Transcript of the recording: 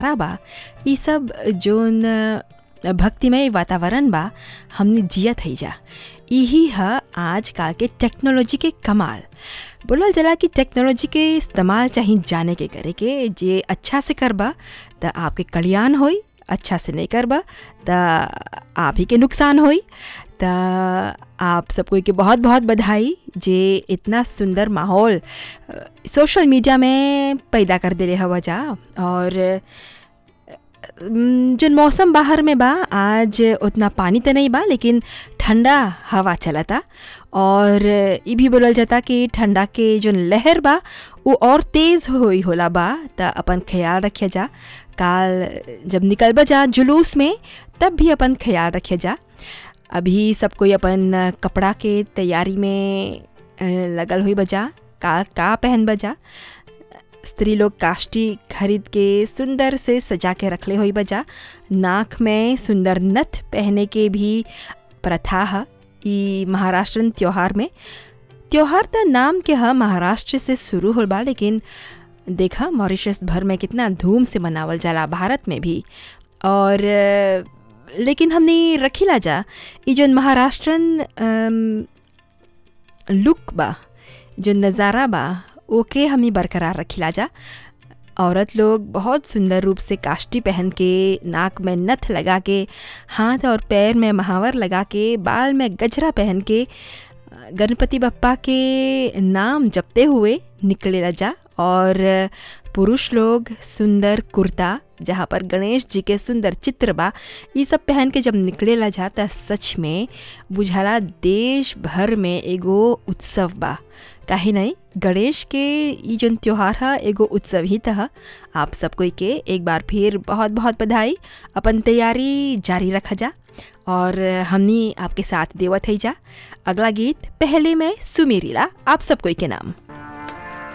बा ई सब जोन भक्तिमय वातावरण बा हमने जियत है जा यही है आजकल के टेक्नोलॉजी के कमाल बोलल जला कि टेक्नोलॉजी के इस्तेमाल चाहे जाने के करे के जे अच्छा से करबा त आपके कल्याण होई अच्छा से नहीं करबा त आप ही के नुकसान होई त आप सबको के बहुत बहुत बधाई जे इतना सुंदर माहौल सोशल मीडिया में पैदा कर दे रहे हवा जा और जो मौसम बाहर में बा आज उतना पानी तो नहीं बा लेकिन ठंडा हवा चलता और ये भी बोलल जाता कि ठंडा के जो लहर बा वो और तेज़ होई होला बा त अपन ख्याल रखे जा काल जब निकल जा जुलूस में तब भी अपन ख्याल रखे जा अभी सब कोई अपन कपड़ा के तैयारी में लगल हुई बजा का का पहन बजा स्त्री लोग काष्टी खरीद के सुंदर से सजा के रखले हुई बजा नाक में सुंदर नथ पहने के भी प्रथा है ई महाराष्ट्रन त्योहार में त्योहार तो नाम के है महाराष्ट्र से शुरू हो बा लेकिन देखा मॉरिशस भर में कितना धूम से मनावल जाला भारत में भी और लेकिन हमने रखीला जा ये जो महाराष्ट्रन लुक बा जो नज़ारा बा ओके हमें बरकरार रखिला जा औरत लोग बहुत सुंदर रूप से काष्टी पहन के नाक में नथ लगा के हाथ और पैर में महावर लगा के बाल में गजरा पहन के गणपति बप्पा के नाम जपते हुए निकले जा और पुरुष लोग सुंदर कुर्ता जहाँ पर गणेश जी के सुंदर चित्र बा ये सब पहन के जब निकले ला जाता सच में बुझाला देश भर में एगो उत्सव बा काहे नहीं गणेश के ये जो त्यौहार है एगो उत्सव ही था आप सब कोई के एक बार फिर बहुत बहुत बधाई अपन तैयारी जारी रखा जा और हमनी आपके साथ देवत है जा अगला गीत पहले में सुमेरीला आप सब कोई के नाम